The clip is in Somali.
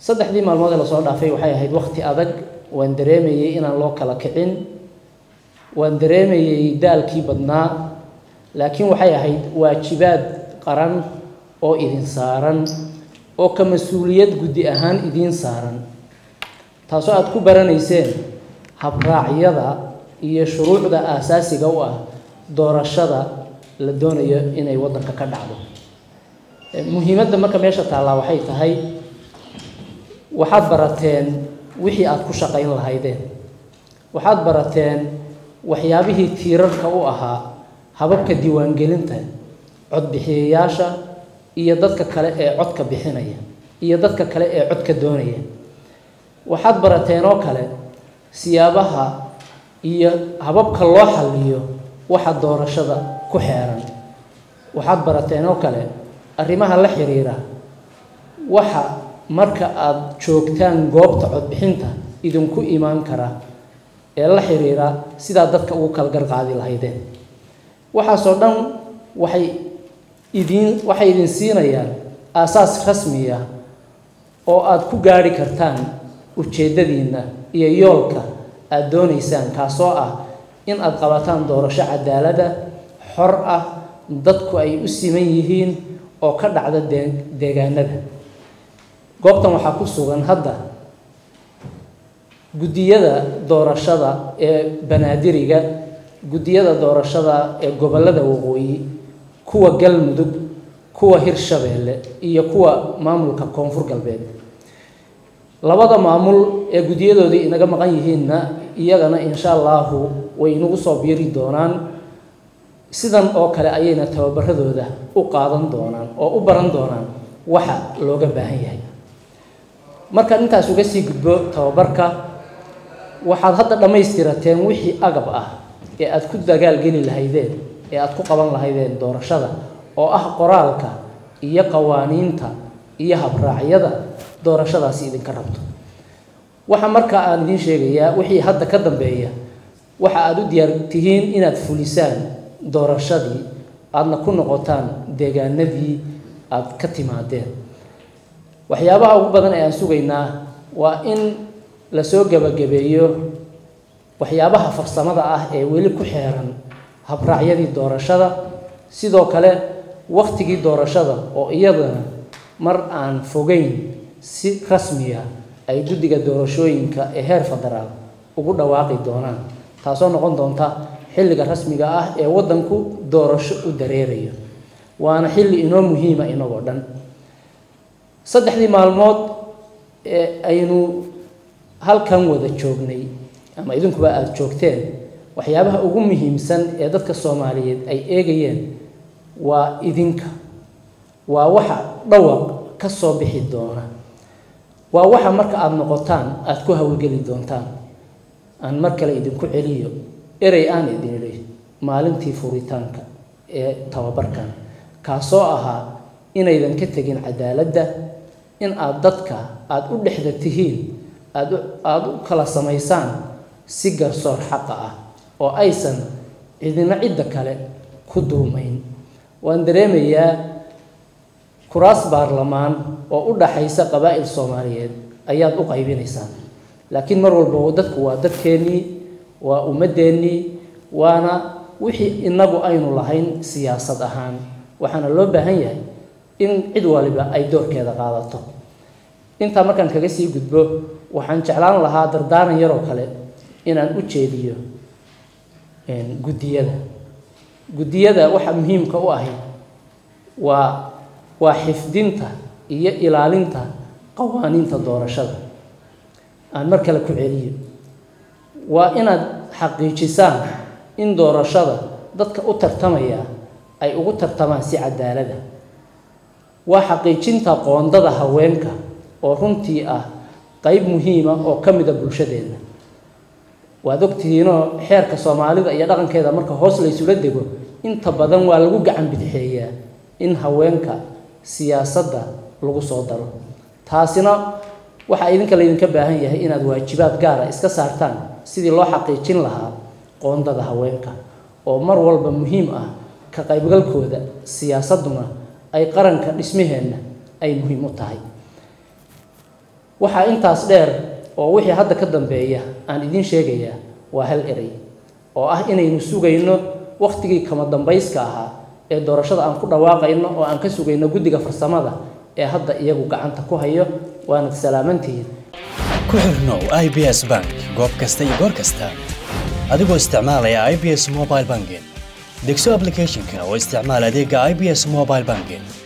saddexdii maalmood ee lasoo dhaafay waxay ahayd wakti adag waan dareemayey inaan loo kala kicin waan dareemayey daalkii badnaa laakiin waxay ahayd waajibaad qaran oo idin saaran oo ka mas-uuliyad guddi ahaan idiin saaran taasoo aada ku baranayseen habraacyada iyo shuruucda aasaasiga u ah doorashada la doonayo inay waddanka ka dhacdo muhiimadda marka meesha taallaa waxay tahay waxaad barateen wixii aada ku shaqayn lahaydeen waxaad barateen waxyaabihii tiirarka u ahaa hababka diiwaangelinta codbixiyayaasha iyo dadka kale ee codka bixinaya iyo dadka kale ee codka doonaya waxaad barateen oo kale siyaabaha iyo hababka loo xalliyo waxa doorashada ku xeeran waxaad barateen oo kale arrimaha la xiriira waxa marka aada joogtaan goobta codbixinta idinku imaan kara ee la xiriira sidaa dadka ugu kala garqaadi lahaydeen waxaasoo dhan waxay idiin waxay idin siinayaan aasaas rasmiya oo aada ku gaarhi kartaan ujeeddadiinna iyo yoolka aada doonaysaan kaasoo ah in aada qabataan doorasho cadaalada xor ah dadku ay u siman yihiin oo ka dhacda dee deegaanada goobtan waxaa ku sugan hadda guddiyada doorashada ee banaadiriga guddiyada doorashada ee gobollada waqooyi kuwa galmudug kuwa hirshabeelle iyo kuwa maamulka koonfur galbeed labada maamul ee guddiyadoodii inaga maqan yihiinna iyagana insha allahu way inagu soo biiri doonaan sidan oo kale ayayna tababaradooda u qaadan doonaan oo u baran doonaan waxa looga baahan yahay markaan intaas uga sii gudbo tababarka waxaad hadda dhammaystirateen wixii agab ah ee aada ku dagaalgeli lahaydeen ee aada ku qaban lahaydeen doorashada oo ah qoraalka iyo qawaaniinta iyo habraacyada doorashadaasi idinka rabto waxa markaa aan idiin sheegayaa wixii hadda ka dambeeya waxa aada u diyaar tihiin inaad fulisaan doorashadii aadna ku noqotaan deegaanadii aada ka timaadeen waxyaabaha ugu badan ee aan sugaynaa waa in lasoo gebagabeeyo waxyaabaha farsamada ah ee weli ku xeeran habraacyadii doorashada sidoo kale waktigii doorashada oo iyadana mar aan fogeyn si rasmiya ay guddiga doorashooyinka ee heer federaal ugu dhawaaqi doonaan taasoo noqon doonta xilliga rasmiga ah ee waddanku doorasho u dareerayo waana xilli inoo muhiima inagoo dhan saddexdii maalmood ee aynu halkan wada joognay ama idinkuba aada joogteen waxyaabaha ugu muhiimsan ee dadka soomaaliyeed ay eegayeen waa idinka waa waxa dhawaq ka soo bixi doona waa waxa marka aada noqotaan aada ku hawlgeli doontaan aan mar kale idinku celiyo erey aan idin idhi maalintii furitaanka ee tababarkan kaasoo ahaa inaydan ka tegin cadaaladda in aada dadka aada u dhexda tihiin aada aada u kala samaysaan si garsoor xaqa ah oo aysan cidina cidda kale ku duumayn waan dareemayaa kuraas baarlamaan oo u dhaxaysa qabaa'il soomaaliyeed ayaad u qaybinaysaan laakiin mar walba dadku waa dadkeennii waa ummadeennii waana wixii inagu aynu lahayn siyaasad ahaan waxaana loo baahan yahay in cid waliba ay doorkeeda qaadato intaa markaan kaga sii gudbo waxaan jeclaan lahaa dardaaran yaroo kale inaan u jeediyo guddiyada guddiyada waxa muhiimka u ahayd waa waa xifdinta iyo ilaalinta qawaaniinta doorashada aan mar kale ku celiyo waa inaad xaqiijisaan in doorashada dadka u tartamaya ay ugu tartamaan si cadaalada waa xaqiijinta qoondada haweenka oo runtii ah qeyb muhiima oo ka mida bulshadeenna waad ogtihiinoo xeerka soomaalida iyo dhaqankeeda marka hoos laysula dego inta badan waa lagu gacan bidixeeyaa in haweenka siyaasadda lagu soo daro taasina waxaa idinka laydinka baahan yahay inaad waajibaad gaara iska saartaan sidii loo xaqiijin lahaa qoondada haweenka oo mar walba muhiim ah ka qaybgalkooda siyaasadduna ay qaranka dhismaheenna ay muhiim u tahay waxaa intaas dheer oo wixii hadda ka dambeeya aan idiin sheegayaa waa hal erey oo ah inaynu sugayno wakhtigii kama dambayska ahaa ee doorashada aan ku dhawaaqayno oo aan ka sugayno guddiga farsamada ee hadda iyagu gacanta ku hayo waanad salaamantihiin ku xirnow i b s bank goob kasta iyo goor kasta adigoo isticmaalaya i b s mobile banking degso applicationka oo isticmaal adeega i b s mobile banking